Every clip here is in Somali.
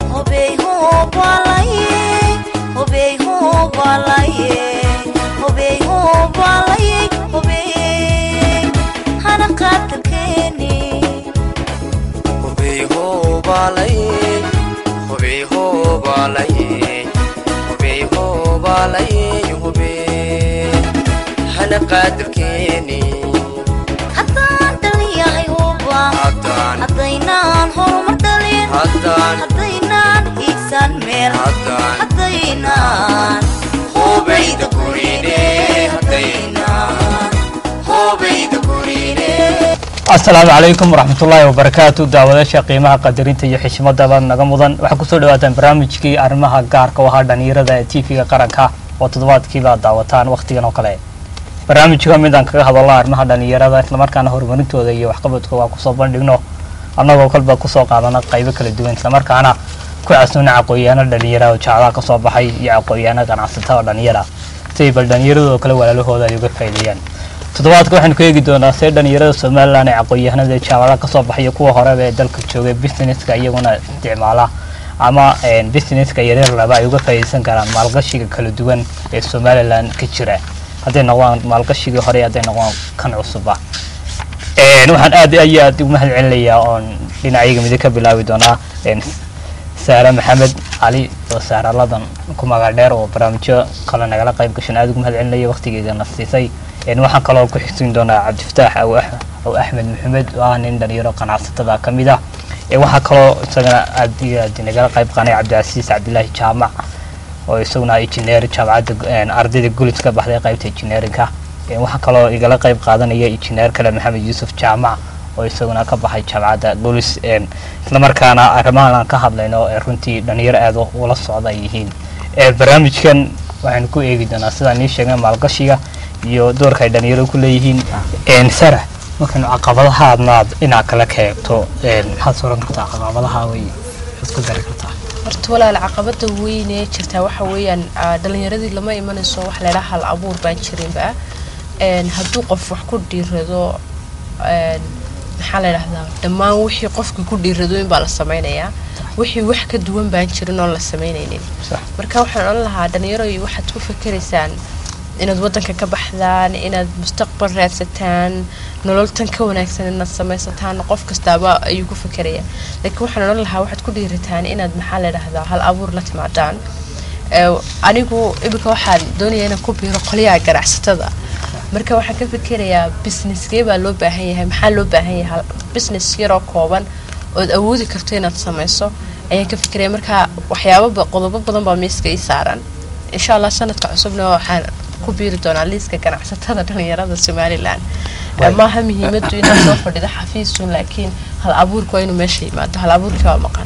hobey hobalaye hobey hobalaye hobey hobalaye hobey hana qaadalkeeni hubey hoobalaye hubey hoobalaye hubey hoobalaye hubey hana qaadirkeeni haddaan dhaliyahay huba haddaan haddaynaan horumar dhalin haddaan haddaynaan hiigsan meel haddaan haddaynaan hoobayda gurine haddaynaan hoobayda gurine asalaamu calaykum waraxmatullaahi wabarakaatu daawadaasha qiimaha qadarinta iyo xishmadaba naga mudan waxaa kusoo dhawaataan barnaamijkii arrimaha gaarka u ahaa dhalinyarada ee tv-ga qaranka oo toddobaadkiiba daawataan wakhtigan oo kale barnaamijka midaan kaga hadalno arrimaha dhalinyarada islamarkaana horumarintooda iyo waxqabadkooda aan kusoo bandhigno annagoo kolba kusoo qaadana qaybo kala duwan islamarkaana ku casnuna aqoon-yaano dhalinyara oo jacdaa kasoo baxay iyo aqoon-yaano ganacsatada dhalinyara siay bal dhalinyaradoo kale walaalahooda ay uga faa'iideeyaan toddobaadka waxaynu ku eegi doonaa see dhalinyarada somalilan ee aqoon-yahanada ee jaamacada kasoo baxaya kuwa horeba ee dalka joogay businesska iyaguna isticmaala ama businesska yaryar laba ay uga faa'iideysan karaan maalgashiga kala duwan ee somalilan ka jira hadday noqdaan maalgashigii hore hadday noqdaan kan cusuba waxaan aad iyo aad ugu mahad celinayaa oon dhinacyaga midi ka bilaabi doonaa saare maxamed cali oo saaraladan ku magac dheer oo barnaamijyo kale nagala qayb gashan aad ugu mahad celinaya waqtigeedana siisay waxaan kaloo ku xigsiin doonaa cabdifataax aw axmed maxamed oo ah nin dhalinyaro ganacsatada ka mid ah waxaa kaloo isagana aad iyo aad nagala qayb qaanay cabdicasiis cabdilaahi jaamac oo isaguna injineer jaamacadda ardayda gulis ka baxday qaybta injineerinka waxaa kaloo igala qayb qaadanaya injineer kale maxamed yuusuf jaamac oo isaguna ka baxay jaamacadda gulis islamarkaana arrimahan aan ka hadlayno ee runtii dhalinyaro aad ula socda ay yihiin barnaamijkan waxaynu ku eegi doonaa sidaan nii sheegna maalgashiga iyo doorka ay dhalinyaro ku leeyihiin sara markaynu caqabadaha adnaad dhinac kale ka eegto maxaad sooran kartaa caqabadaha way isku dari kartaa horta walaal caqabada weyn ee jirtaa waxa weeyaan dhalinyaradii lama imanayso wax laydhaa hal abuur baan jirinba hadduu qof wax ku dhiirado maxaa la dhahdaa dhammaan wixii qofka ku dhiirado in baa la sameynayaa wixii wax ka duwan baan jirin oon la sameynaynin marka waxaan odhan lahaa dhalinyaro waxaad ku fakeraysaan inaad wadanka ka baxdaan inaad mustaqbal raadsataan nolol tan ka wanaagsan inaad samaysataan qof kastaaba ayuu ku fekeraya laakiin waxaan odhan lahaa waxaad ku dhiirataan inaad maxaa la dhahdaa hal abuur la timaadaan anigu iminka waxaan doonaya inaan ku biiro qolyaha ganacsatada marka waxaan ka fikerayaa businesskee baa loo baahan yahay maxaa loo baahan yahay business yaroo kooban ood awoodi karto inaad samayso ayaan ka fikeraya marka waxyaaba qodobo badan baa miiska ii saaran insha allah sanadka cusubna waxaan ku biiri doonaa liiska ganacsatada dhalinyarada somalilan maaha muhiimadu inaad soo fadhido xafiisun laakiin hal abuurka waa inuu meesha yimaado hal abuurkii waa maqan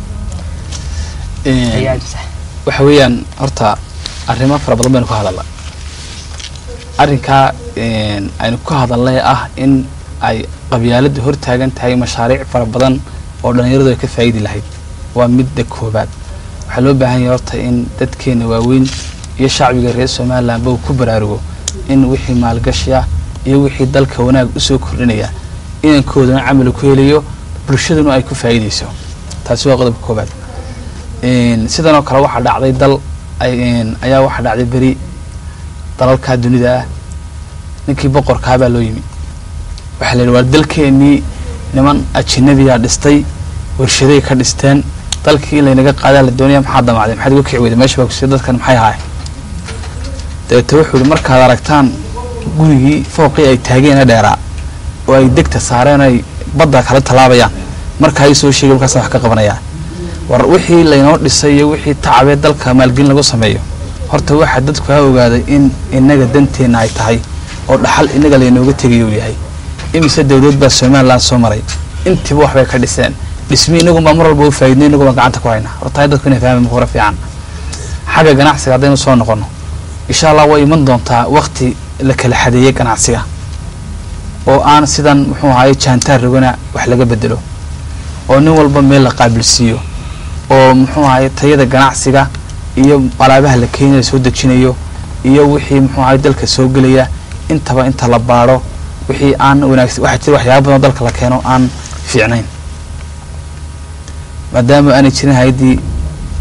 waxa weeyaan horta arrimo fara badan baynu ka hadalna arrinkaa aynu ka hadalnay ah in ay qabyaaladu hor taagan tahay mashaariic fara badan oo dhalinyaradu ay ka faa'idi lahayd waa midda koobaad waxaa loo baahan yahay horta in dadkeena waaweyn iyo shacbiga reer somalilanba uu ku baraarugo in wixii maalgashi ah iyo wixii dalka wanaag usoo kordhinaya inankoodana camal ku helayo bulshaduna ay ku faa'iidayso taasi waa qodobka koobaad sidanoo kale waxaa dhacday dal ayaa waxaa dhacday beri dalalkaa dunida ah ninkii boqorkaabaa loo yimi waxaa la yidhi waa dalkeenii niman ajinabiyaa dhistay warshaday ka dhisteen dalkii in laynaga qaadaa la doonaya maxaa damacday maxaad uga kici weyda meesha baa kusiya dadkan maxay ahaay dabeete wuxuu yihi markaad aragtaan gurigii fooqii ay taageena dheeraa oo ay degta saareen ay badda kala tallaabayaan markaa ii soo sheegay markaasa wax ka qabanayaa war wixii laynoo dhisay iyo wixii tacabee dalka maalgelin lagu sameeyo horta waxaa dadku ha ogaaday in inaga danteenna ay tahay oo dhaxal inaga laynooga tegayo uu yahay imise dowlad baa somalilan soo maray intiiba waxbay ka dhiseen dhismi inagunbaa mar walba u faa'idnay inagunbaa gacanta ku haynaa horta dadku inay fahmaan hore fiican xagga ganacsiga haddaynu soo noqono insha allah way iman doontaa wakti la kala xadeeyey ganacsiga oo aan sidan muxuu ahaye jaantaar rogana wax laga bedelo oo nin walba meel la qaabilsiiyo oo muxuu ahaye tayada ganacsiga iyo alaabaha la keenaya soo dejinayo iyo wixii muxuu ahaye dalka soo gelaya intaba inta la baadho wixii aan wanaagsan waxaa jira waxyaaba badan oo dalka la keeno aan fiicnayn maadaama aanay jirin hay-addii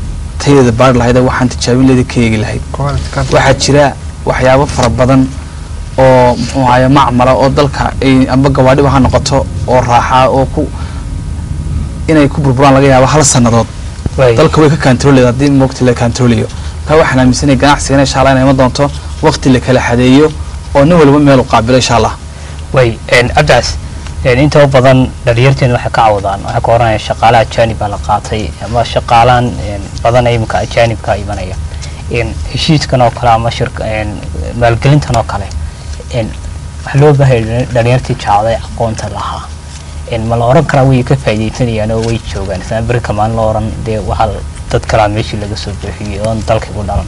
tayadeeda baari lahayd ee waxaan tijaabin leeda ka eegi lahayd waxaa jira waxyaabo fara badan oo muxuu ahaye macmala oo dalka ay amba gawaadhiba ha noqoto oo raaxaa oo ku inay ku burburaan laga yaabo hal sannadood way dalka way ka kantaroolaya haddii moogta la kantaroolayo taa waxaan aaminsanaya ganacsigan insha allah inay iman doonto waqti la kala xadeeyo oo nin waliba meel u qaabilo insha allah way cabdicaas inta badan dhalinyarteena waxay ka cawdaan waxay ka oranayaan shaqaale ajaanib baa la qaatay ama shaqaalaan badan imika ajaanibka imanaya heshiiskan oo kale ama shirka maalgelintan oo kale waxaa loo baahaya dhalinyartii jacday aqoonta lahaa ma la oran karaa way ka faaidaysanayaan oo way joogaan isla beri kamaan la oran dee waxaa dad kalaa meeshii laga soo buuxiyey oon dalka ku dhalan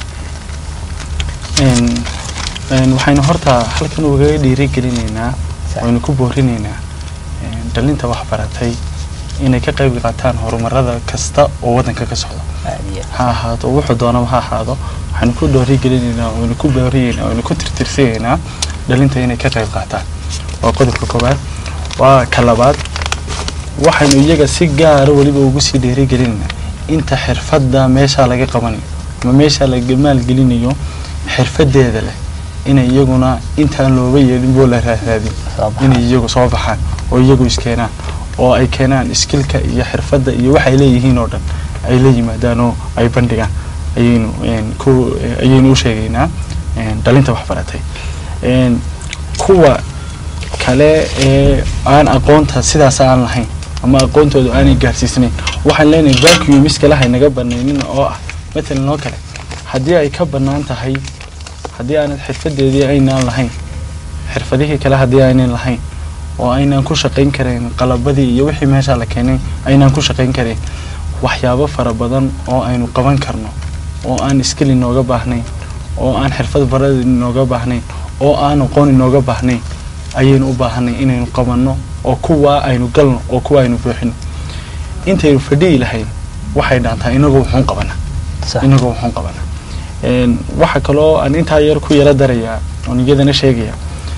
waxaynu horta halkan ugaga dhiirigelinaynaa waynu ku boorinaynaa dhalinta waxbaratay inay ka qayb qaataan horumarada kasta oo waddanka ka socda ha ahaato wuxuu doonaba ha ahaado waxaynu ku dhiirigelinaynaa waynu ku boorinaynaa waynu ku tirtirsinaynaa dhalinta inay ka qayb qaataan waa qodobka koowaad waa ka labaad waxaynu iyaga si gaara weliba ugu sii dhiirigelinaynaa inta xirfadda meeshaa laga qabanayo ama meeshaa laga maalgelinayo xirfadeeda leh inay iyaguna intaan looba yeelin boo la raaraadin inay iyagu soo baxaan oo iyagu iskeenaan oo ay keenaan iskilka iyo xirfadda iyo waxay leeyihiin oo dhan ay la yimaadaan oo ay bandhigaan ayaynu ku ayaynu u sheegaynaa dhalinta waxbaratay kuwa kale ee aan aqoonta sidaas aan lahayn ama aqoontooda aanay gaarsiisnayn waxaan leenahay vacuum iskale haynaga banaynin oo ah matalan oo kale haddii ay ka bannaan tahay haddii aanad xirfadeedii aynaan lahayn xirfadihii kale haddii aynan lahayn oo aynaan ku shaqayn karayn qalabadii iyo wixii meeshaa la keenay aynaan ku shaqayn karayn waxyaabo fara badan oo aynu qaban karno oo aan iskil inooga baahnayn oo aan xirfad barad inooga baahnayn oo aan aqoon inooga baahnayn ayaynu u baahanay inaynu qabanno oo kuwaa aynu galno oo kuwa aynu buuxino intaynu fadhiyi lahayn waxay dhaantaa inagoo wuxuun qabana inagoo wuxuun qabana waxaa kaloo aan intaa yar ku yaro darayaa oon iyadana sheegaya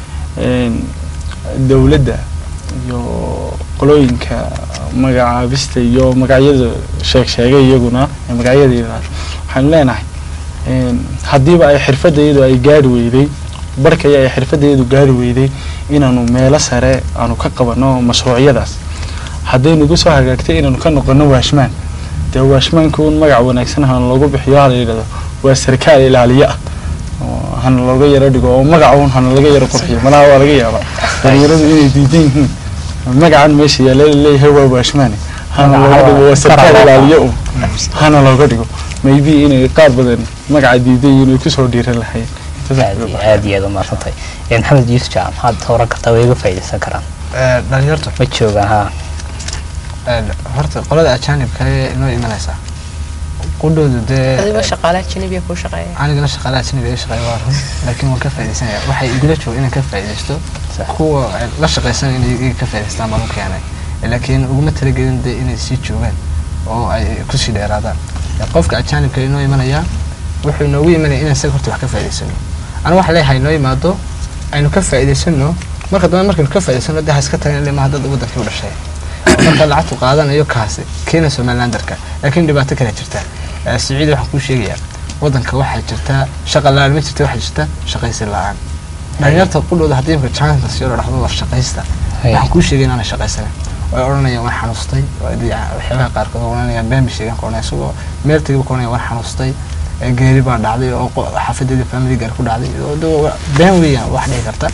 dowladda iyo qolooyinka magacaabista iyo magacyada sheeg sheegay iyaguna magacyada waxaanu leenahay haddiiba ay xirfadayadu ay gaari weyday barkaya ay xirfadayadu gaari weyday inaanu meelo sare aanu ka qabano mashruucyadaas hadday nagu soo hagaagtay inaanu ka noqono waashmaan dee waashmaanka un magac wanaagsan hana loogu bixiyo hala yidhahdo waa sarkaal ilaaliye ah hana looga yaro dhigo oo magaca un hana laga yaro qurxiyo malaha waa laga yaabaa dhalinyaradu inay diidan yihiin magacan meesha yaala leeyahay waa waashmaane hana looga dhigo waa sarkaal ilaaliye un hana looga dhigo maybe inay qaar badan magaca diidan yihiin ay kusoo dhiiran lahayn aad iyo aad umaadsantay maxamed yuusuf jaa maxaad oran kartaa way iga faaidaysan karaan dhalinyartu ma joogaan ha horta qolada ajaanibka ee inoo imanaysaa qudhoodu dee adiba shaqaalaha janibiya kuu shaqeeya anigana shaqaalaha janibi ay shaqeeya waa run laakiin waan ka faaidaysanaya waxay igula jooga inaan ka faaidaysto kuwa la shaqaysan inay iga ka faa'idaystaan baan u keenay laakiin uguma talagelin dee inay sii joogaan oo ay kusii dheeraadaan qofka ajaanibka inoo imanaya wuxuu inoogu imanaya inaan isaga horta wax ka faa'idaysano aniga waxaa leeyahay inoo yimaado aynu ka faa'idaysano marka dambe markaynu ka faa'idaysano dee ha iska tagan ilaa maaha dad wadankii u dhashay marka lacagtu qaadanayo kaasi keena somalilandarka laakiin dhibaato kale jirta siciid waxaan kuu sheegayaa wadanka waxaa jirta shaqa la-aan ma jirta waxaa jirta shaqaysi la-aan dhalinyarta qudhooda haddii imka janka siyo la dhahdo war shaqaysta waxaan kuu sheegay inaanay shaqaysanin way odhanayaan waan xanuustay waxyaabaha qaarkood odhanayaan been bay sheegaan qoranaya isagoo meel tagay ka odhanaya waan xanuustay geeri baa dhacday oo xaafadeeda family gaar ku dhacday been weeyaan wax dhici karta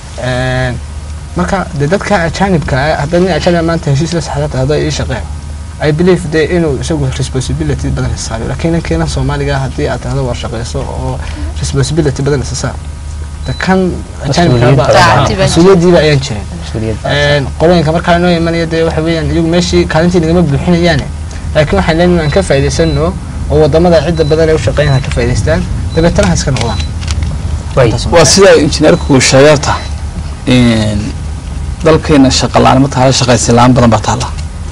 marka dee dadka ajaanibka ah haddaad nin ajaanib maanta heshiis la saxdata haddaa ii shaqeen I believe dee inuu isagu responsibility badan isaario laakiin ninkeena soomaaliga haddii aad tahdo war shaqeyso oo responsibility badan isa saar de kan mas-uuliyadiiba ayaan jirin qolooyinka markaa inoo imanaya dee waxa weeyaan iyagu meeshii kaalintii nagama buuxinayaane laakiin waxaan leenahay aan ka faa'idaysano oo wadamada cidda badan ee u shaqeynaya ka faa'idaystaan dabeetana ha iska noqdaan waa sida injineerku sheegeerta dalkeena shaqa la-aan ma tahala shaqaysi la-aan badan baa taalla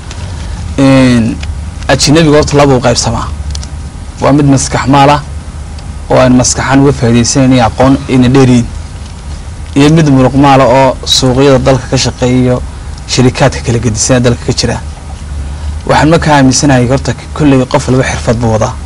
ajinabiga horta laba u qaybsamaa waa mid maskax maala oo aan maskaxaan uga faa'iidaysanayna aqoon ayna dheeriyin iyo mid muruq maala oo suuqyada dalka ka shaqeeyo shirikaadka kala gedisanee dalka ka jira waxaan markaa aaminsanahay horta kolley qof walba xirfad buu wadaa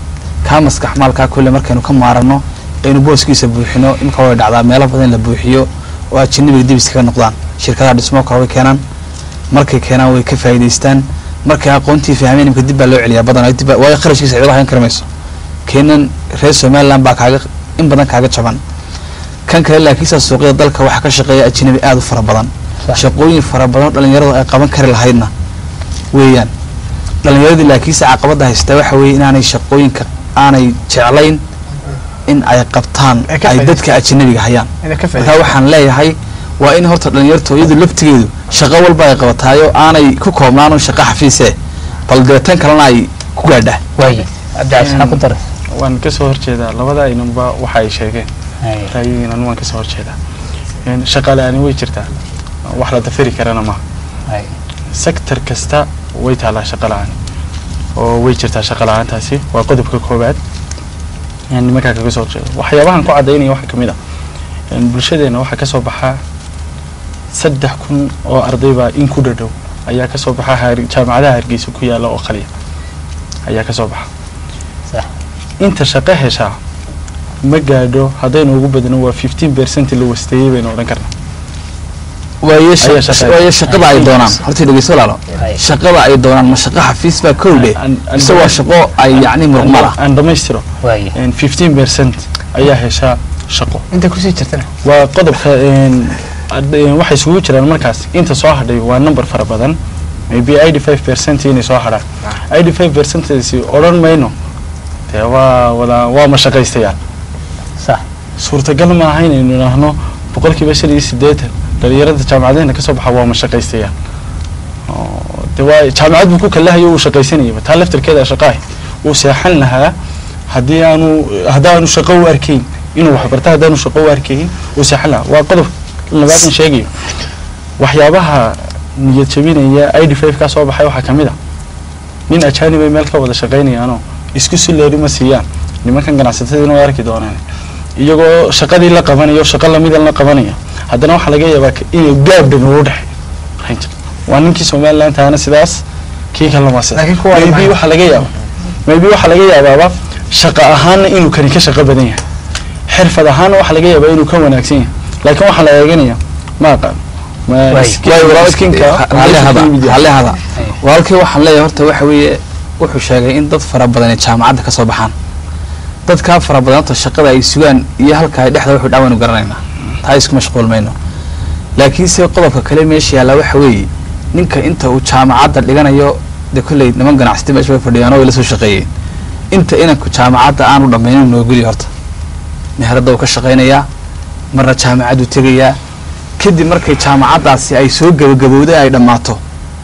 kaa maskax maalkaa kulle markaynu ka maarano aynu booskiisa buuxino imika way dhacdaa meelo badan in la buuxiyo oo ajanabiga dib iskaga noqdaan shirkadaha dhismo kale way keenaan markay keenaan way ka faa'iidaystaan markay aqoontii fahmeen imika dib baa loo celiyaa badan dib baa- waayo kharashkiisa cid hayan kari mayso keenan reer somaliland baa kaaga in badan kaaga jaban kan kale laakiinse suuqyada dalka waxaa ka shaqeeya ajanabi aad u fara badan Sax. shaqooyin fara badan oo dhalinyaradu ay qaban kari lahaydna weeyaan dhalinyaradii laakiinse caqabada haystaa waxa weeye inaanay shaqooyinka aanay jeclayn in ay qabtaan Ay ka ay dadka faa'iidaystaan. ajanabiga hayaan inay ka marka faa'iidaysto waxaan leeyahay waa in horta dhalinyartu iyadu laftigeedu shaqo walba ay qabataayo aanay ku koobnaan shaqo xafiise bal dee tan kalena ay ku gaadhaa waaye cabdicasiis maxaa ku daray waan kasoo horjeedaa labada aynanba waxa ay sheegeen Haye. ra'yigiinan waan kasoo horjeedaa Een, shaqaale ani way jirtaa wax la dafiri karana maaha Haye. sector kasta way taalaa shaqo la-aan oo way jirtaa shaqo la-aantaasi waa qodobka koowaad Een, nimankaa kaga soo horjeeda waxyaabahan ku cadaynaya waxaa kamid ah een, bulshadeena waxaa kasoo baxaa saddex kun oo ardaybaa in ku dhadhow ayaa kasoo baxa Har- jaamacadaha hargeysa ku yaala oo qaliya ayaa kasoo baxa Sax. inta shaqo heshaa ma gaadho haddaynu ugu badno waa fifteen percent la wasteeyey baynu odhan karnaa waayo Ayaa shaq- shaqeeya. waayo shaqada ay doonaan horta dhegeyso walaalo Haye. shaqada ay doonaan ma shaqo xafiis baa kowdhe An- an- mise waa shaqo ay yacni muruqmala aan dhammaystiro waaye fifteen percent ayaa heshaa shaqo inta kusii jirtana waa qodobka een, ad- een, waxay isugu jiraan markaas inta soo hadhay waa number fara badan maybe eighty five percent inay soo hadhaan eighty five percentasi odhan mayno dee waa wada waa mashaqaystayaal sax suurtagal maaha inaynu idhaahno boqolkiiba shan iyo siddeetan dhalinyarada jaamacadeena kasoo baxa waa mashaqaystayaal Oo, dee waa jaamacad buu ku kalahayo uu shaqaysanayaba taa laftarkeeda shaqaahi uu seexan lahaa haddii aanu haddaanu shaqo u arkayn inuu waxbarta haddaanu shaqo u arkayn uu seexan lahaa waa qodob labaadan sheegayo waxyaabaha niyad jabinaya i d five kaa soo baxay waxaa kamid ah nin ajaanibay meel ka wada shaqaynayaanoo isku sileeri ma siiyaan nimankan ganacsatadiina way arki doonaan iyagoo shaqadii la qabanayo shaqo lamidan la qabanaya haddana waxaa laga yaabaa ka- inuu gaab dhan ugu dhexeeyo waa ninkii somaliland taana sidaas kii kalena waa sidaas Laakiin kuwa maybe maxay- waxaa laga yaaba maybe waxaa laga yaabaaba shaqo ahaanna inuu kani ka shaqo badan yahay xirfad ahaanna waxaa laga yaabaa inuu ka wanaagsan yahay laakiin waxaa la eeganaya ma aqaan ma Waay. skin- waayo walaalkii skinka halle hada halle hada Haye. walaalkii waxaan leeyahay horta waxa weeye wuxuu sheegay in dad fara badan ay jaamacadda ka soo baxaan dadkaa fara badan horta shaqada ay sugaan iyo halka ay dhexda wuxuu dhaawaynu garanaynaa taa isku mashquul mayno laakiinse qodobka kale meesha yaalla waxa weeye ninka inta uu jaamacadda dhiganayo dee kolley niman ganacsati meesha way fadhiyaan oo way la soo shaqeeyeen inta inanku jaamacadda aanu dhammaynin noogeli horta meherada uu ka shaqaynayaa marna jaamacaddu tegayaa kadib markay jaamacaddaasi ay soo gabagabowday ay dhammaato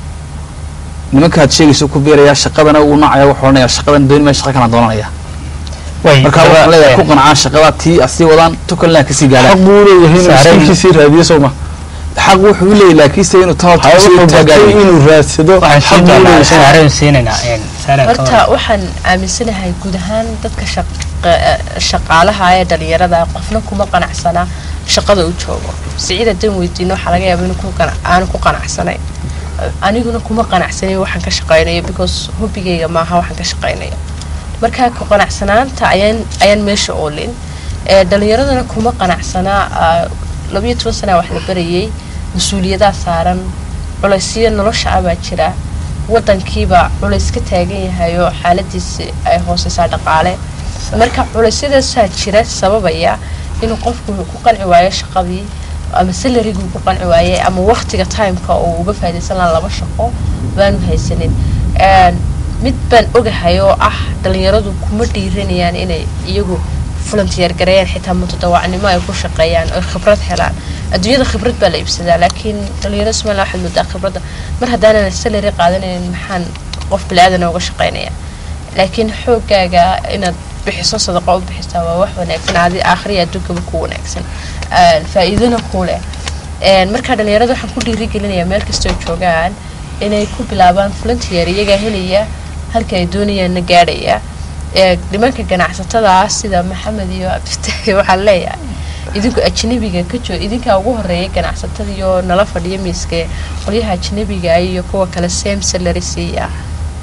nimankaad sheegayso ku beerayaa shaqadana uu nacaya wuxuu odhanayaa shaqadan dooni maya shaqa kalaan doonanaya waaye marka waxaan leeyahay ku qancaan shaqada tii asii wadaan tukalna kasii gaadhaan xaq buu leeyahay inuu Saaran- skinkiisii raadiyo soo ma xaq wuxuu u leeyahay laakiinse inuu tan horta haya kasii wuxuu bartay taagayo inuu raadsado waxaan xaq siin buu doonaa leeyahay soo ma? saareen siinaynaa een saareen ka horta waxaan aaminsanahay guud ahaan dadka shaqa- shaqaalaha ee dhalinyarada qofna kuma qanacsanaa shaqada u joogo siciid haddaan weydiino waxaa laga yaaba inuu ku qana- aanu ku qanacsanay aniguna kuma qanacsanayn waxaan ka shaqaynayo because hobigayga maaha waxaan ka shaqaynayo marka ku qanacsanaanta ayaan ayaan meesha oolin ee dhalinyaradana kuma qanacsanaa ah, labayo toban sana wax la barayay mas-uuliyadaa saaran culaysyo nolosha ah baa jira wadankiiba culays ka taagan yahay oo xaaladiisi ay hooseysaa dhaqaale marka culeysyadaasaa jira sababaya inuu qofku ku qanci waayo shaqadii ama salariguu ku qanci waayey ama waqtiga timeka uu uga faa'idaysan lahaa laba shaqo baanu haysanin Een, mid baan ogahay oo ah dhalinyaradu kuma dhiiranayaan inay iyagu volunteer gareeyaan xitaa mutadawacnimo ay ku shaqeeyaan oy khibrad helaan adduunyada khibrad baa la iibsadaa laakiin dhalinyarada somaliland waxaad moodaa khibradda mar haddaanan salary qaadanayn maxaan qof bili-aadan uga shaqeynaya laakiin xoogaaga inaad bixiso sadaqa u bixisaa waa wax wanaagsan adi aakhriya adduunkaba ku wanaagsan Een, faa'iidana ku leh Een, marka dhalinyarada waxaan ku dhiirigelinayaa meel kastoo joogaan inay ku bilaabaan volunteer iyagaa helaya halka ay doonayaanna gaadhaya ee nimanka ganacsatada ah sida maxamed iyo abdiftahi waxaan leeyahay idinku ajnabiga ka joo idinkaa ugu horeeya ganacsatada iyo nala fadhiya miiska qolyaha ajnabiga iyo kuwa kale same salary siiya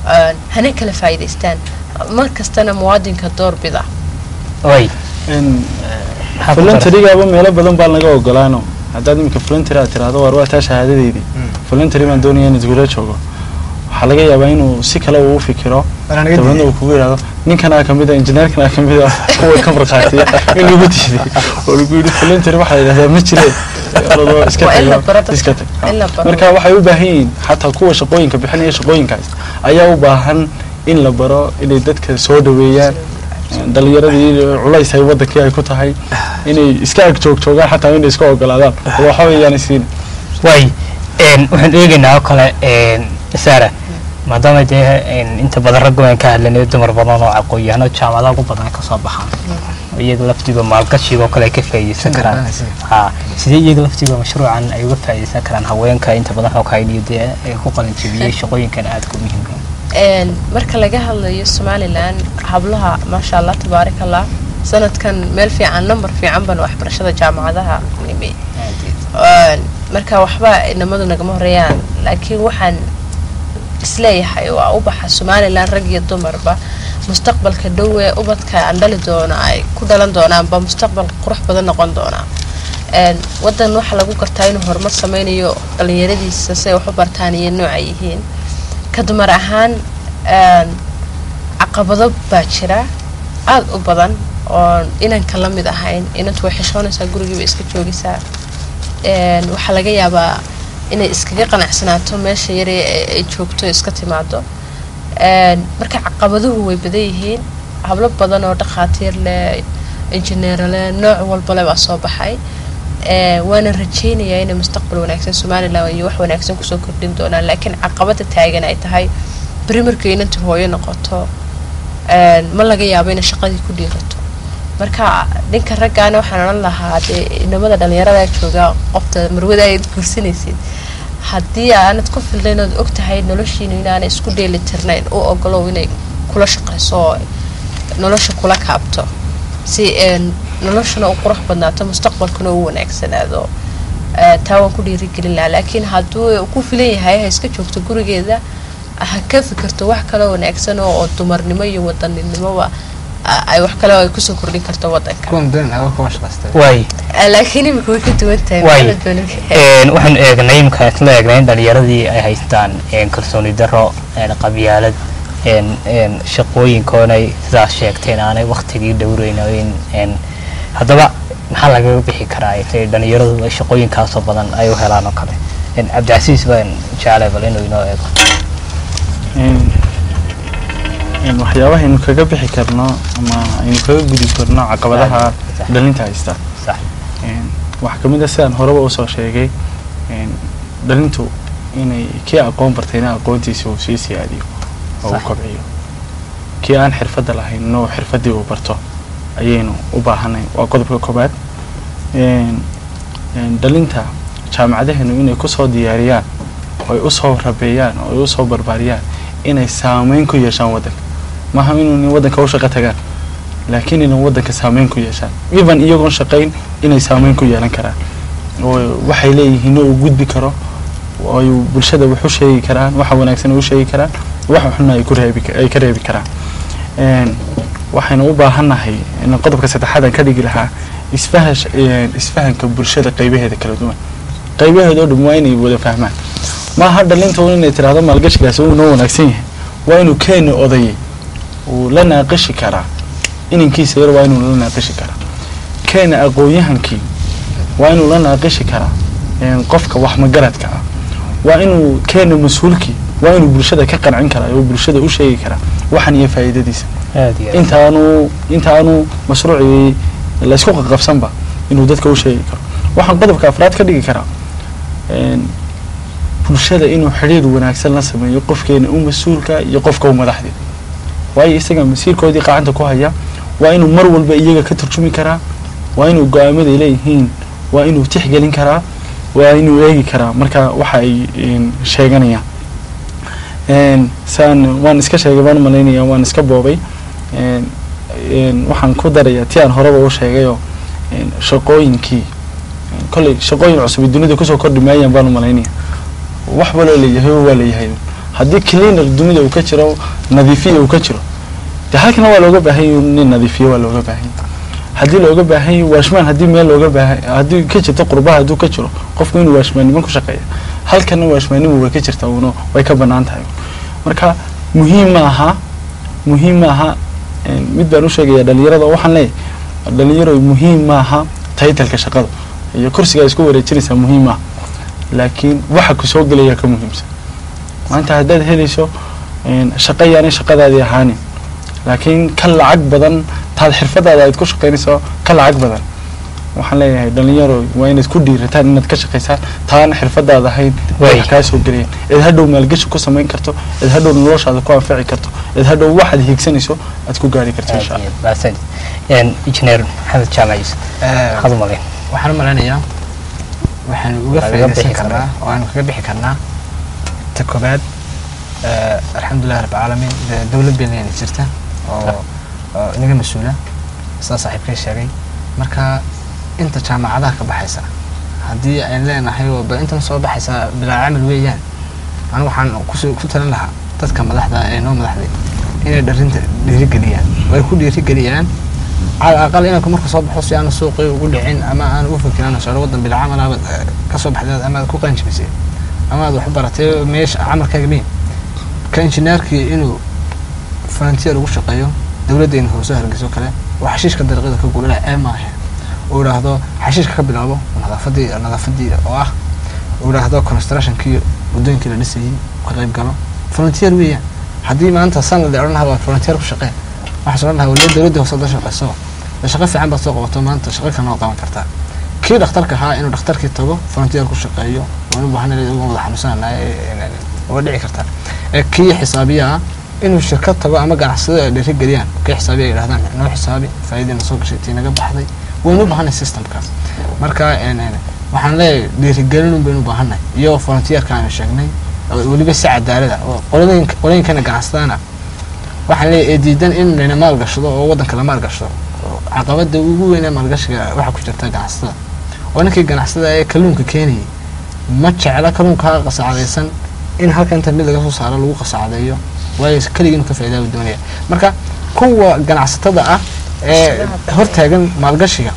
een, hana kala faa'iidaystaan mar kastana muwaadinka doorbida way In maxaa ku daray? voluntarygaaba meelo badan baa laga ogolaano haddaad iminka voluntary aad tiraahdo war waa taa shahaadadeydii voluntary baan doonaya in isgula joogo waxaa laga yaabaa inuu si kale uu u fikiro Waana naga dabeedna diiday. uu kugu yidhahdo ninkanaa kamid a injineerkanaa kamid a kuwa ka markhaatiya in lagu diiday oo lagu yidhi voluntary waxaa la yidhahdaa ma jire orodoo iska Waa in la tago, baro dadka. iska tag In la baro. marka waxay u baahan yihiin xataa kuwa shaqooyinka bixinaya shaqooyinkaas ayaa u baahan in la baro inay dadka soo dhaweeyaan dhalinyaradii culays ay wadankii ay ku tahay inay iska ag joog joogaan xataa inay iska ogolaadaan oo waxa weeyaan siin way een, waxaan eegaynaa oo kale een, sara maadaama dee een, inta badan raggu aan ka hadlanay dumar badan oo aqoon-yahano jaamacadaha ugu badan ka soo baxaan oo iyaga laftiga maalgashiga oo kale ay ka faa'iideysan karaan Garanaysa. ha sidee iyaga laftiga mashruucan ay uga faa'iideysan karaan haweenka inta badan xoghaydhiyo dee ay ku qalin jebiyey shaqooyinkan aadka u muhiimka Een, marka laga hadlayo somalilan hablaha maasha allah tabaaraka allah sanadkan meel fiican number fiican baan waxbarashada jaamacadaha nimi Een, marka waxba inamadu nagama horeeyaan laakiin waxaan isleeyahay waa ubaxa somalilan rag iyo dumarba mustaqbalka dhow ee ubadka aan dhali doono ay ku dhalan doonaanba mustaqbal qurux badan noqon doonaa Een, wadan waxaa lagu gartaa inuu horumar sameynayo dhalinyaradiisa si ay wax u bartaan iyo nooca yihiin ka dumar ahaan een, caqabado baa jira aada u badan oo inanka la mid ahayn inantu way xishoonaysaa gurigiiba iska joogaysaa Een, waxaa laga yaabaa inay iskaga qanacsanaato meesha yare ee ay joogto iska timaado Een, marka caqabaduhu way badan yihiin hablo badan oo dhakhaatiir leh injineero leh nooc walba leh baa soo baxay Ee, waana rajaynayaa inay mustaqbal wanaagsan somalilan iyo wax wanaagsan kusoo kordhin doonaan laakiin caqabada taagan ay tahay beri markay inanta hooyo noqoto een, ma laga yaabo inay shaqadii ku dhiirato marka dhinka raggaana waxaan odhan lahaa dee inamada dhalinyarada jooga qofta marwada aad guursanaysid haddii aanad ku filnayn ood og tahay noloshiina inaanay isku dheeli tirnayn u ogolow inay kula shaqayso oo nolosha kula kaabto si een, noloshuna u qurux badnaato mustaqbalkuna u wanaagsanaado Ee, taa waan ku dhiirigelin lahaa laakiin hadduu ku filan yahay ha iska joogto gurigeeda ha ka fikirto wax kaloo wanaagsan oo oo dumarnimo iyo wadaninimoba a- ay wax kale oo ay kusoo kordhin karto wadanka kuwan doon aga kuwa shaqaystay way Ee, laakiin imika way ka duwan tahay Waay. maxamed Boniga. Een, waxaan eegnay imka isla eegnay in dhalinyaradii ay haystaan een, kalsooni daro een, qabyaalad een, een, shaqooyinkoonay sidaas sheegteen aanay waktigii dhowreynayn een, haddaba maxaa lagaga bixi karaa intay dhalinyaradu ay shaqooyinkaasoo badan ay u helaan oo kale Een, cabdicasiis baan jeclay bal inuu inoo eego Een- een waxyaabaha aynu kaga bixi karno ama aynu kaga gudi karno caqabadaha Sax. dhalinta haysta sax Een, waxaa kamid a sidaan horeba usoo sheegay een, dhalintu inay kii aqoon bartayna aqoontiisa uu sii siyaadiyo oo uu Sax. kobciyo kii aan xirfadda lahayn no xirfaddii uu barto ayaynu u baahanay waa qodobka koobaad Een, een, dhalinta jaamacadaheenu inay kusoo diyaariyaan oo ay usoo rabeeyaan oo ay usoo barbaariyaan inay saameyn ku yeeshaan waddanka maaha inuu waddanka u shaqo tagaan laakiin inay waddanka saameyn ku yeeshaan even iyagoon shaqayn inay saameyn ku yeelan karaan oo waxay leeyihiin oo uu gudbi karo oo ay bulshada wax u sheegi karaan waxa wanaagsan ay u sheegi karaan waxa xunna ay ku reebi ay ka reebi karaan Een, waxaynu u baahannahay in qodobka saddexaad aan ka dhigi lahaa isfahash een, isfahanka bulshada qaybaheeda kala duwan qaybaheeda oo dhan waa inay wada fahmaan maaha dhalinta un inay tiraahdo maalgashigaasi uu noo wanaagsan yahay waa inuu keeni odayay uu la naaqishi karaa inankiisa yar waa inuu la naaqishi karaa keena aqoon-yahankii waa inuu la naaqishi karaa een, qofka wax magaradka ah waa inuu keena mas-uulkii waa inuu bulshada ka qancin karaa oo bulshada u sheegi karaa waxan iyo faa'iidadiisa aad iyo aad intaanu intaanu mashruucii laysku qaqabsanba inuu dadka u sheegi karo waxaan qodobka afraad ka dhigi karaa een, bulshada inuu xidhiir wanaagsan la sameeyo qofkeena u mas-uulka iyo qofka u madaxdii waayo isaga masiirkoodii qacanta ku haya waa inuu mar walba iyaga ka turjumi karaa waa inuu go-aamaday leeyihiin waa inuu tixgelin karaa waa inuu eegi karaa marka waxa ay een, sheeganayaan Een, saan waan iska sheegay baan umalaynaya waan iska boobay Een, een, waxaan ku darayaa ti aan horeba u sheegayoo een, shaqooyinkii een, kolley shaqooyin cusub dunida kusoo kordhi maayaan baan umalaynaya wax baloo leeyahay waa leeyahay haddii cleaner dunida uu ka jiro nadiifiya uu ka jiro de halkana waa looga baahan yahay nin nadiifiye waa looga baahan yahay haddii looga baahan yahay washmaan haddii meel looga baahan haddii ka jirto qurbaha hadduu ka jiro qofku inuu washmaannimo ku shaqeeya halkana washmaannimo way ka jirtaa uuna way ka bannaan tahay marka muhiim ma aha muhiim ma aha een, mid baan u sheegaya dhalinyarada oo waxaan leeyahay dhalinyaro muhiim ma aha taytalka shaqada iyo kursiga ay isku wareejinaysaa muhiim ma aha laakiin waxa ku soo gelaya ka muhiimsan maanta haddaad helayso een, shaqo yaanay shaqadaadii ahaanin laakiin ka lacag badan taad xirfadaada aad ku shaqaynayso ka lacag badan waxaan leeyahay dhalinyaro waa inaad ku dhiirataan inaad ka shaqaysaan taana xirfadaada ahayn Waay. wax kaa soo gelayaan eed hadhow maalgashi ku samayn karto eed hadhow noloshaada ku anfici karto eed hadhow waxaad hiigsanayso aad ku gaari karto insha allah mahadsanid Een, injineer maxamed jaamac yuusuf maxaad u malayn waxaan u malaynayaa waxaanu uga Lagaga faa'iidaysan bixi karnaa karaa. oo aanu kaga bixi karnaa ta koobaad eh, alxamdulilah rabbi caalamiin dee dowlad beeleyna jirta oo oo inaga mas-uula sidaa saaxiibkay sheegay marka inta jaamacadaha ka baxaysa haddii aan leenahay oo ba intan soo baxaysa bilaa camal weeyaan anigu waxaan kusoo ku talin lahaa dadka madaxda ee noo madaxday inay dharinta dhiirigeliyaan way ku dhiirigeliyaan على الأقل إنك مركز صبح حسي أنا سوقي وقول لي عين أما أنا أوفك أنا شغال وضن بالعمل أنا كصبح ذات أما كو قنش بسي أما ذو حبرتي ميش عمل كاقمين كإنجنيركي إنه فرنتير وش قيو دولة إنه هو سهر قسو كلا وحشيش كدر غير كقول لا أما هي وراهدو حشيش كبل أبو نظافة نظافة دي واه وراهدو كونستراكشن كي ودين كلا لسه كقريب قالوا فرنتير ويا haddii maanta sanad la odhan lahaa waa volunteer ku shaqee waxaa odhan lahaa waliba dowladda hoose da shaqeyso de shaqo fiican baad soo qabato maanta shaqo kalena waa qaban kartaa kii dhakhtarka ahaa inuu dhakhtarkii tago volunteer ku shaqeeyo waan u baahan uga wada xanuunsananahay waa dhici kartaa ee kii xisaabiya ah inuu shirkad tago ama ganacsado ay dhiirigeliyaan kii xisaabiya ay yidhahdaan noo xisaabi faa'iidina soo gashay tii naga baxday waynu u baahanay systemkaas marka een, een, waxaan leeyahay dhiirigelin un baynu u baahanay iyo volunteerka aanu sheegnay oo weliba si cadaalada oo qoladooyinka qolooyinkana ganacsadaana waxaan leeyahay ee diidan in layna maalgashado oo waddanka la maalgashado oo caqabada ugu weyn ee maalgashiga waxaa ku jirta ganacsatada oo ninkii ganacsada ee kalluunka keenayay ma jecla kalluunka qasacadaysan in halka inta mid laga soo saaro lagu qasacadeeyo waayo keligii inuu ka faa'iidaa buu doonaya marka kuwa ganacsatada ah ee hortaagan maalgashiga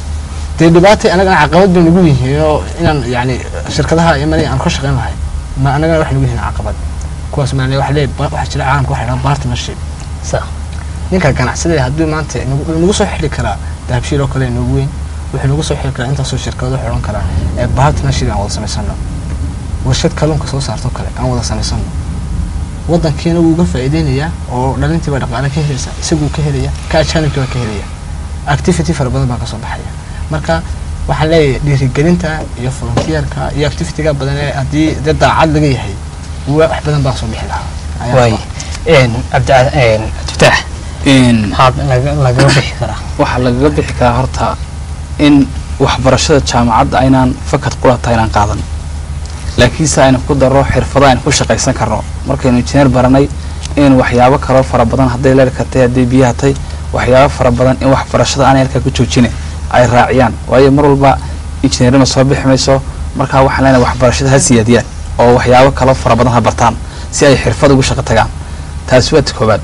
dee dhibaatay anagana caqabad bay nagu yihiin oo inaan yani shirkadaha imanay aan ka shaqayn lahay ma anagana wax nagu yihiin caqabad kuwaas maa waxa leeyahay ba- waxaa jira caalamka waxa dhaha partnership sax ninka ganacsada hadduu maanta nagu nagu soo xili karaa dahabshiil oo kale nagu weyn wuxuu nagu soo xili karaa intaasoo shirkado wuxuu odhan karaa ee partnership aan wada samaysano warshad kalluunka soo saarto kale aan wada samaysano waddankiina wuu uga faa'iideynayaa oo dhalintii baa dhaqaale ka helaysa isaguu ka helaya ka ajaanibkii baa ka helaya activity fara badan baa kasoo baxaya marka waxaan leeyahay dhiirigelinta iyo volunteerka iyo activityga badan ee haddii dee daacad laga yahay wa- wax badan baa soo bixi lahaa Ayaa waay qabaa. Een, cabdi een, cabdifataax in maxaad laga- lagaga bixi karaa waxaa lagaga bixi karaa horta in waxbarashada jaamacadda aynaan fakad qulata aynaan qaadan laakiinse aynu ku darro xirfado aynu ku shaqaysan karno markaynu injineer baranay in waxyaabo kaloo fara badan hadday leerka tahay hadday biyaha tahay waxyaabo fara badan in waxbarashada aanay halkaa ku joojine ay raaciyaan waayo mar walba injineernima soo bixi mayso markaa waxaan leenahay waxbarashada ha siyaadiyaan oo waxyaabo kaloo fara badan ha bartaan si ay xirfad ugu shaqo tagaan taasi waa ta koobaad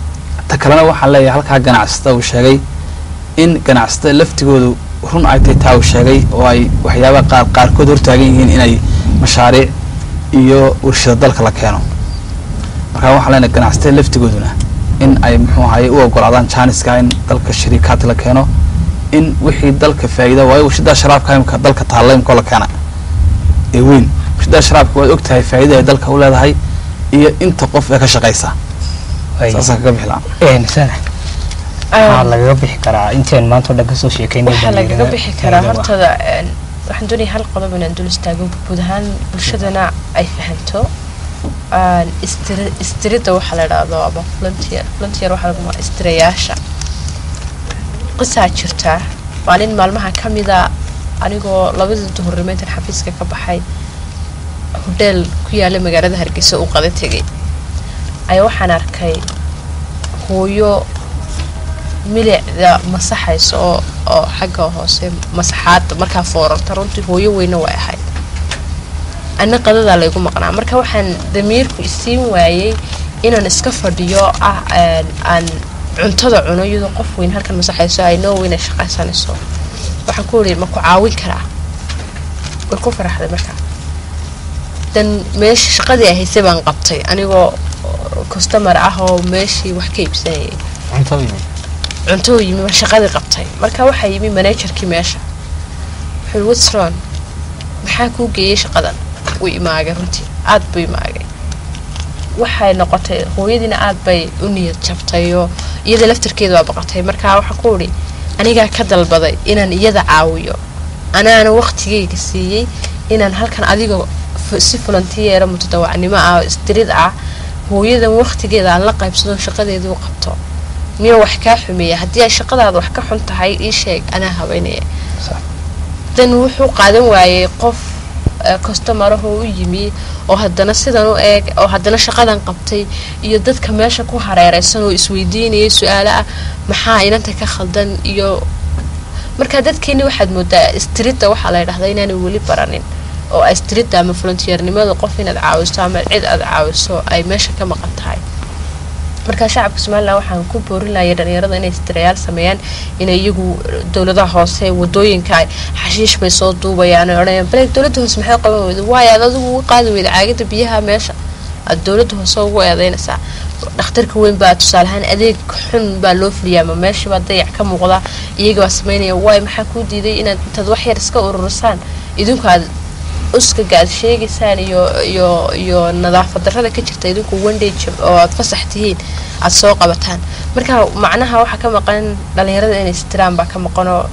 ta kalena waxaan leeyahay halkaa ganacsatada uu sheegay in ganacsatada laftigoodu run ay tahay taa uu sheegay oo ay waxyaabaha qaar qaarkood hortaagan yihiin inay mashaariic iyo warshada dalka la keeno markaa waxaan leenahay ganacsatada laftigooduna in ay muxuu ahaye u ogolaadaan janiska in dalka shariikaad la keeno in wixii dalka faa'iida waayo warshada sharaabka imka dalka taalla imkoo la keena ee weyn warshada sharaabka waad og tahay faa'iida ay dalka u leedahay iyo inta qof ee ka shaqaysa Waay. saasaan kaga bixi lahaa Een, sana maxaa lagaga bixi karaa inteen maanta oo dhan kasoo sheekaynay waxaa lagaga dhalinyarada bixi karaa faa'iido hortada een, waxaan doonaya hal qodob inaan dul istaago guud ahaan bulshadana ay fahanto een, istiri- istirida waxaa la idhaahdo ama volunteer volunteer waxaa lagu magaca istirayaasha qisaa jirtaa maalin maalmaha ka mida anigoo labadii duhurnimo intaan xafiiska ka baxay hodheel ku yaala magaalada hargeysa u qada tegay ayaa waxaan arkay hooyo milicda masaxaysa oo oo xagga hoose masaxaada markaa foorarta runtii hooyo weyne way ahayd ana qadadaa laygu maqnaa marka waxaan damiirku isiin waayey inaan iska fadhiyo ah een, aan cuntada cuno iyadoo qof weyn halkan masaxayso ay noo weyn ay shaqaysanayso waxaan ku iri ma ku caawin karaa way ku faraxday markaa dan meesha shaqadii ay haysay baan qabtay anigoo customer ah oo meeshii wax ka iibsanayay cunto yimi cunto uu yimi baan shaqadii qabtay marka waxaa yimi managerkii meesha wuxuu what's wrong maxaa kuu geeyey shaqadan wuu imaagay runtii aad buu imaagay waxay noqotay hooyadiina aad bay u niyad jabtay oo iyada laftarkeeda waa baqatay marka waxaa ku idhi anigaa ka dalbaday inaan iyada caawiyo anaana waqtigayga siiyey inaan halkan adiga fu- si volunteera mutadawacnimo ah oo isdirid ah hooyadan waqtigeeda aan la qaybsado shaqadeedu u qabto miya wax kaa xumeeya haddii ay shaqadaada wax ka xun tahay ii sheeg anaa habeynaya dan wuxuu qaadan waayey qof customaraho u yimi oo haddana sidan u eeg oo haddana shaqadan qabtay iyo dadka meesha ku hareereysan oo isweydiinayay su-aalo ah maxaa inanta ka khaldan iyo marka dadkeeni waxaad moodaa strida waxaa la ydhahdaa inaanay weli baranin oo strida ama volunteernimada qof inaad caawiso ama cid aad caawiso ay meesha ka maqan tahay marka shacabka somalilan waxaan ku boorinaya dhalinyarada inay istirayaal sameeyaan inay iyagu dowladaha hoose wadooyinka ay xashiish bay soo duubayaan oo odhanayaan bale dowladda hoose maxay qaban weyda waayo aad adigu uga qaadi weyda caagada biyaha meesha aad dowladda hoose ugu eedeynaysaa dhakhtarka weyn baa tusaaleahaan adeeg xun baa loo fuliyaa ama meeshibaa dayac ka muuqda iyaga baa sameynaya waayo maxaa kuu diiday inaad intaad wax yar iska ururisaan idinku aad uskaga aad sheegaysaan iyo iyo iyo nadaafad darrada ka jirta idinku wandage oo aad fasax tihiin aad soo qabataan marka macnaha waxaa ka maqan dhalinyarada inay istiraan baa ka maqanoo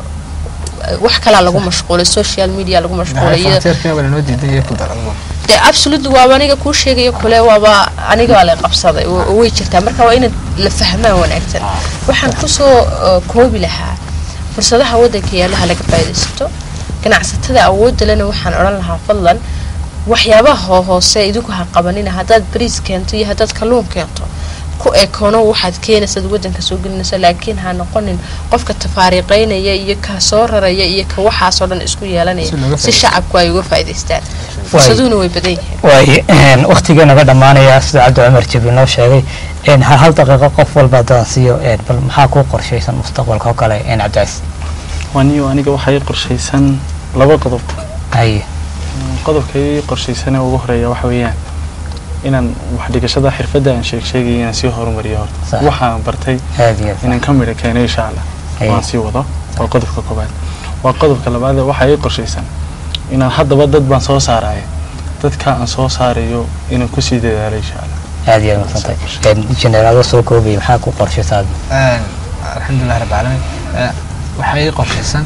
wax kalaa lagu mashquulay social media lagu mashquulay iyo frontier wala noo diidan iyo ku darabo dee absolutely waaba aniga kuu sheegayo kule waaba aniga waa la qabsaday wa- way jirtaa marka waa inaad la fahmaan wanaagsan waxaan kusoo uh, koobi lahaa fursadaha waddanka yaalaha laga faa'iidaysato ganacsatada awoodda lena waxaan odhan lahaa fadlan waxyaabaha hoo- hoose idinku ha qabanina haddaad bariis keento iyo haddaad kalluun keento ku ekoono waxaad keenaysaad waddanka soo gelinaysa laakiin ha noqonin qofka tafaariiqeynaya iyo ka soo raraya iyo ka waxaasoo dhan isku yeelanaya Si looga si faa'iidaysto. shacabku ay uga faa'iidaystaan fursaduhuna way badan yihiin waay waktigii naga dhammaanaya sida cabdi cumar jabi noo sheegay een, hal hal daqiiqo qof walba haddaan siiyo een, bal maxaa kuu qorshaysan mustaqbalka oo kale een, cabdicaziz waniyo aniga waxaa ii qorshaysan laba qodob haye qodobka ii qorshaysanee ugu horeeya waxa weeyaan inaan wax dhigashada xirfadda aan sheeg sheegay inaan sii horumariyo Sax. horta waxaan bartay aad iyo aad inaan ka midho keeno insha allah Haye. waan sii wado waa qodobka koobaad waa qodobka labaad waxaa ii qorshaysan inaan haddaba dad baan soo saaraya dadka aan soo saarayo inaan kusii dadaalo insha allah aad iyo aad madsantay jeneraado soo koobaya maxaa ku qorshaysaa alxamdulilah rabbi caalamiin Eh, waxaa ii qorshaysan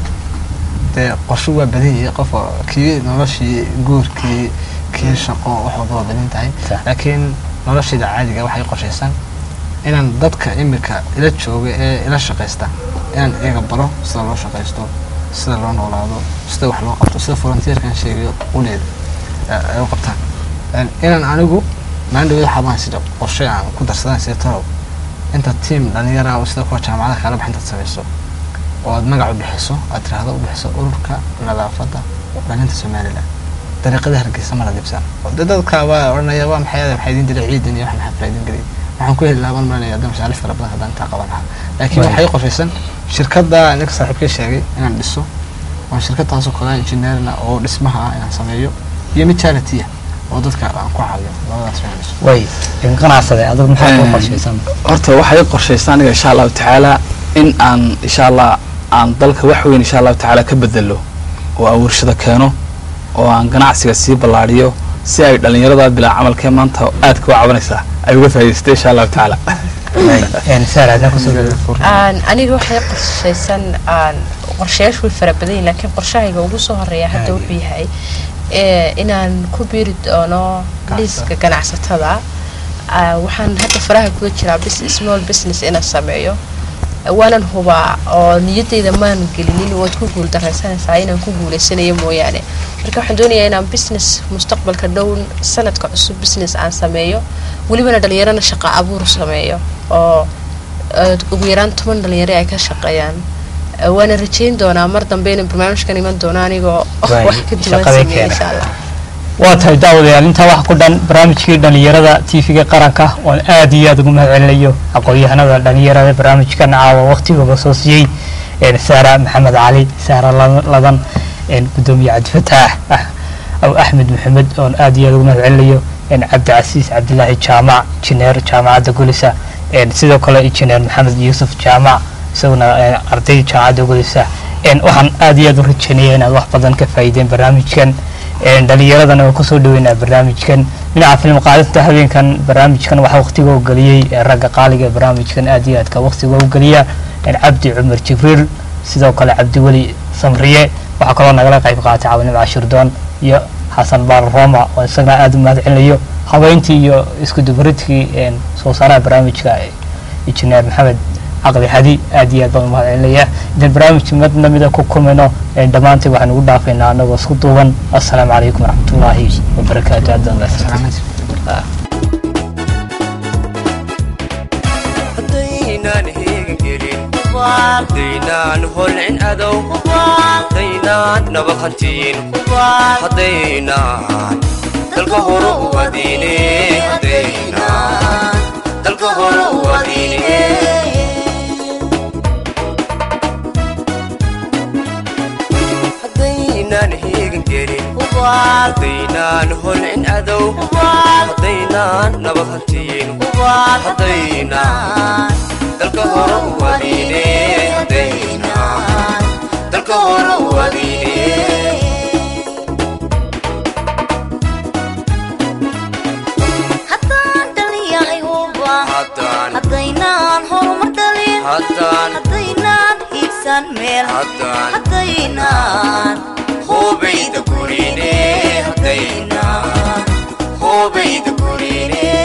dee qorsho waa badan yahay qof oo kii noloshii guurkii kii shaqo wax walba waa badan tahay Sax. laakiin noloshayda caadiga waxaa ii qorshaysan inaan dadka imika ila jooga ee ila shaqaysta inaan iyaga baro sida loo shaqaysto sida loo noolaado sida wax loo qabto sida volunteerkan sheegayo quleeda ay u qabtaan En inaan anigu maandhawada xabaan sida qorshe aan ku darsadaan sida talow inta tiam dhalinyara oo sida kuwa jaamacadaha kala bax intaad samayso oo aad magac u bixiso aad tiraahdo u bixiso ururka nadaafadda dhalinta somaliland dariiqada hargeysa mala dibsan oo dee dadka waa odhanaya waa maxay maxaa idin dilay ciidan iyo wax maxaa faa'iidin geliyay waxaan ku heli lahaa baan malinaya hadda mashaariif fara badan haddaan intaa qaban lahaa laakiin Right. waxay qorshaysan shirkadda ninka saaxiibkay sheegay inaan dhiso waa shirkadaasoo kale engineerna oo dhismaha ah inaan sameeyo iyo mid charity ah oo dadka aan ku caawiyo labadaas inaan dhiso way ganacsade adigu maxaa kuu Een, qorshaysan horta waxaa ii qorshaysan aniga insha allahu tacaala in aan insha allah aan dalka wax weyn insha allahu tacaala ka bedelo oo aan warshado keeno oo aan ganacsiga sii ballaadhiyo si ay dhallinyarada bilaa camalkee maanta aadka u cabanaysaa ay uga faa'iidaystay insha allahu tacaala saar adna kusoo dhawo aan aniga waxay qorshaysan aan qorshayaashu way fara badan yihiin laakiin qorshahayga ugu soo horeeya hadda wuxuu yahay ee, inaan ku biiri doono liiska ganacsatada Ah, waxaan hadda faraha kula jiraa bus- small business inaan sameeyo waanan hubaa oo niyadeyda maan gelinin waad ku guuldaraysanaysaa inaan ku guuleysanayo mooyaane marka waxaan doonayaa inaan business mustaqbalka dhow sanadka cusub business aan sameeyo welibana dhalinyarana shaqo abuur sameeyo oo eh, ugu yaraan toban dhalinyaro ay ka shaqeeyaan Eh, waana rajeyn doonaa mar dambe inay barnaamijkan iman doono anigoo Waay, wax ka duwan shaqadii sameeya keena. insha allah waa tahay daawadayaal intaa waxa ku dhan barnaamijkii dhalinyarada tv-ga qaranka oon aad iyo aad ugu mahadcelinayo aqoon-yahanada dhalinyarada barnaamijkan caawa waqtigooda soo siiyey een saara maxamed cali saara La- ladan een gudoomiye cabdifataax ah aw axmed maxamed oon aad iyo aad ugu mahadcelinayo een cabdicasiis cabdilaahi jaamac injineer jaamacadda gulisa een sidoo kale injineer maxamed yuusuf jaamac isaguna een arday jaamacadda gulisa een waxaan aad iyo aad u rajeynaya inaad wax badan ka faa'iideen barnaamijkan een dhalinyaradana waa kusoo dhaweynaa barnaamijkan dhinaca filim qaadista habeenkan barnaamijkan waxaa waqtiga u geliyey ee ragga qaaliga ee barnaamijkan aad iyo aadka waqtiga u geliya een cabdi cumar jibriil sidoo kale cabdiweli samriye waxaa kaloo nagala qayb qaatay caawinimo cashirdoon iyo xasan baal roma oo isagana aad u mahadcelinayo habeyntii iyo isku dubaridkii een soo saaraha barnaamijka injineer maxamed caqli hadi aad iyo aad baan u mahadcelinaya intaan barnaamijka mid lamida ku kulmayno een dhammaantiin waxaan ugu dhaafaynaa anagoo isku duuban assalaamu calaykum waraxmatullaahi wabarakaatu aad baan mahadsantahay haddaynaan heegan gelin haddaynaan holcin adow haddaynaan nabad hantiin haddaynaan dalka hore u adiine haddaynaan dalka hore u adiine haddaynaan heegan gelin haddaynaan holcin adow haddaynaan nabad hantiin haddaynaan dalka hore u adiine haddaynaan dalka hore u adiine haddaan dhaliyahay huba haddaan haddaynaan horumar dhalin haddaan haddaynaan hiigsan meel haddaan haddaynaan hoobayda gurine haddaynaan hoobayda gurine